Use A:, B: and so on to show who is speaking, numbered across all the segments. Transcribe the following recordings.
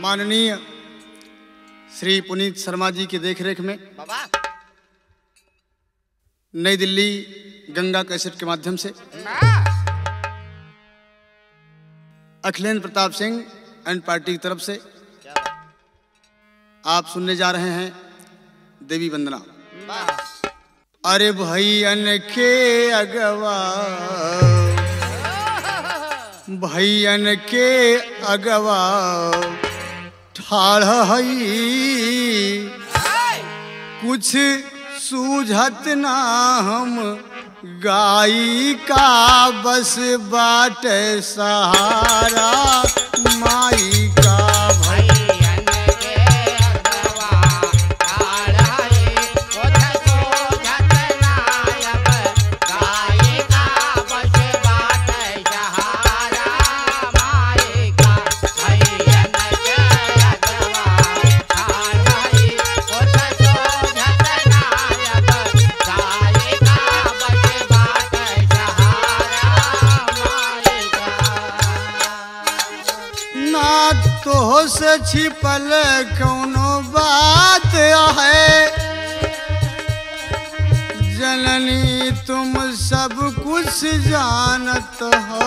A: माननीय श्री पुनीत शर्मा जी की देखरेख में
B: बाबा
A: नई दिल्ली गंगा कैसेट के माध्यम से अखिलेंद्र प्रताप सिंह एंड पार्टी की तरफ से
B: क्या बात?
A: आप सुनने जा रहे हैं देवी वंदना
B: वाह
A: अरे भैयन के अगवा भैयन के अगवा ठाढ़ हई कुछ सूझत ना हम गाई का बस बाट सहारा माई का भई
B: भैयन के अगवा काढ़ाई ओठ सोझत नायब गाई का बस बाट सहारा माई का भैयन के अगवा काढ़ाई ओठ सोझत नायब गाई का बस बाट सहारा माई का
A: ना तो से छिपल कौनो बात है जननी तुम सब कुछ जानत हो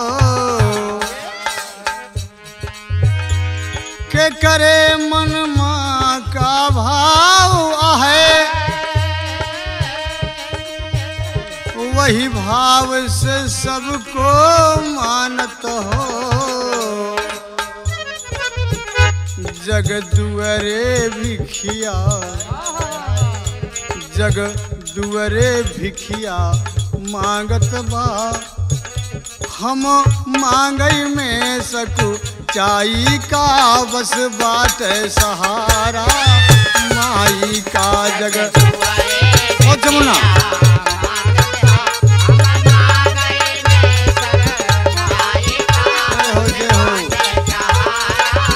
A: के करे मन माँ का भाव है वही भाव से सबको मानत हो जग दुअरे भिखिया जग दुअरे भिखिया मांगत बा हम मांगई में सकू चाई का बस बाट सहारा माई का जग ओ जमुना जय हो जय हो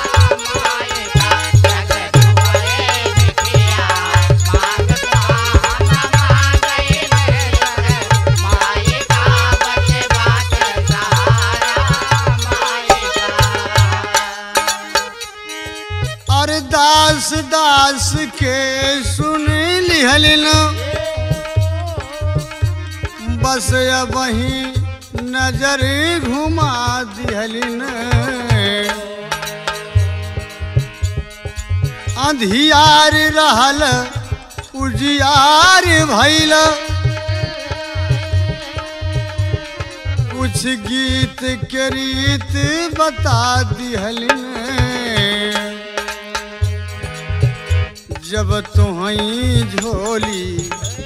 A: अरदास दास के सुन लिहलिन बस अब वही नजर घुमा दिहलिन अंधियार रहल उजियार भैल कुछ गीत के रीत बता दिहलिन जब तुहई झोली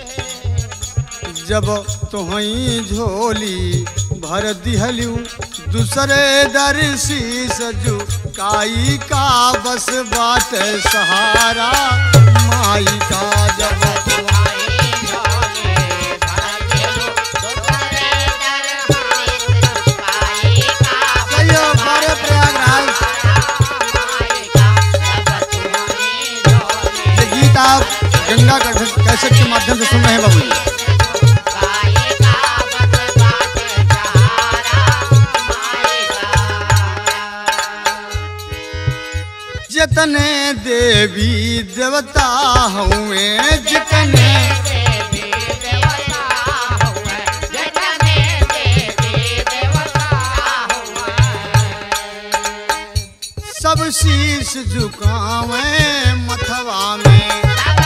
A: जब तुहई झोली भर दिहलू दूसरे दर शीस काई का बस बाट सहारा माई का जब कहियो बड़े प्रयागराज ये गीत आप गंगा कैसेट के माध्यम से सुन रहे हैं बाबू जी जितने देवी देवता हुए जितने सब शीश झुकावे मथवा में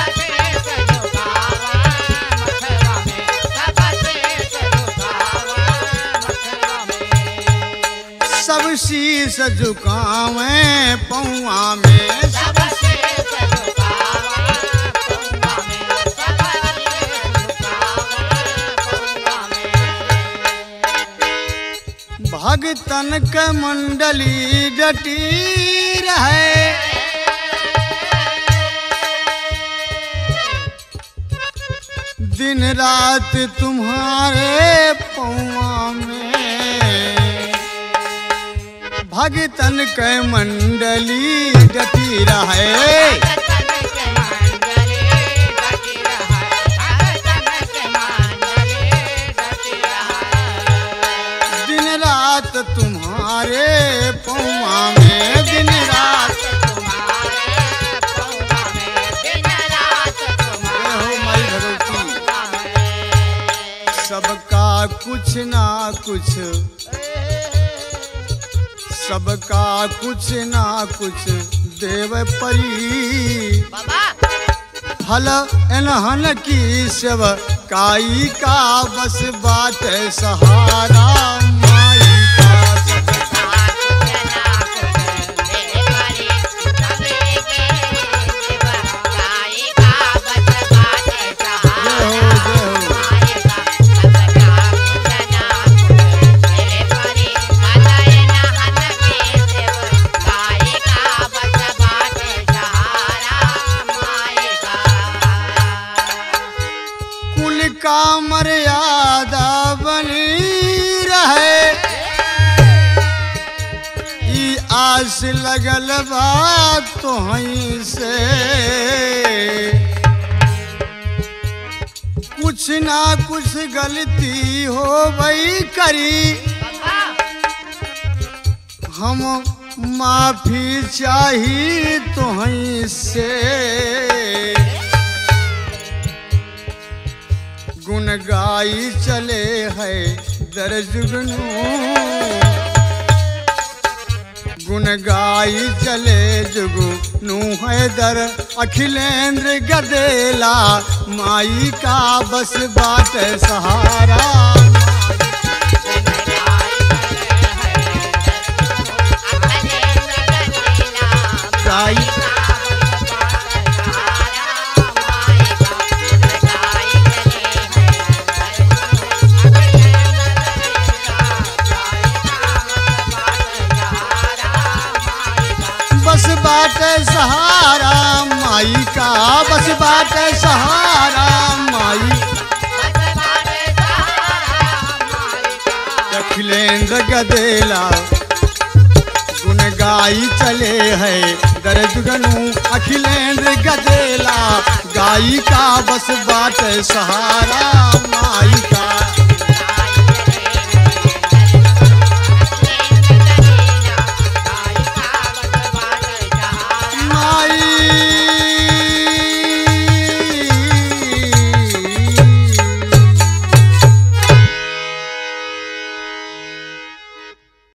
A: सब शीश झुकावे पौआ में भगतन के मंडली डटी रहे दिन रात तुम्हारे पौआ में भगतन के मंडली डटी रहे दिन रात तुम्हारे पौआ में दिन रात कुछ सबका कुछ ना कुछ देव परी
B: बाबा
A: हल एनहन की सेव काई का बस बात सहारा माई का सब जय हो जय हो कुल का मर्यादा बनी रहे ई आस लगल बात तो से कुछ ना कुछ गलती हो गई करी हम माफी चाही तो से गुण गाई चले है दर जुगनू गुण गाई चले जुगु नू है दर अखिलेंद्र गदेला माई का बस बात सहारा गाई बस बात सहारा माई का बस बात सहारा माई अखिलेंद्र गदेला गुण गाई चले है दर्द गनू अखिलेंद्र गदेला गाई का बस बात सहारा माई का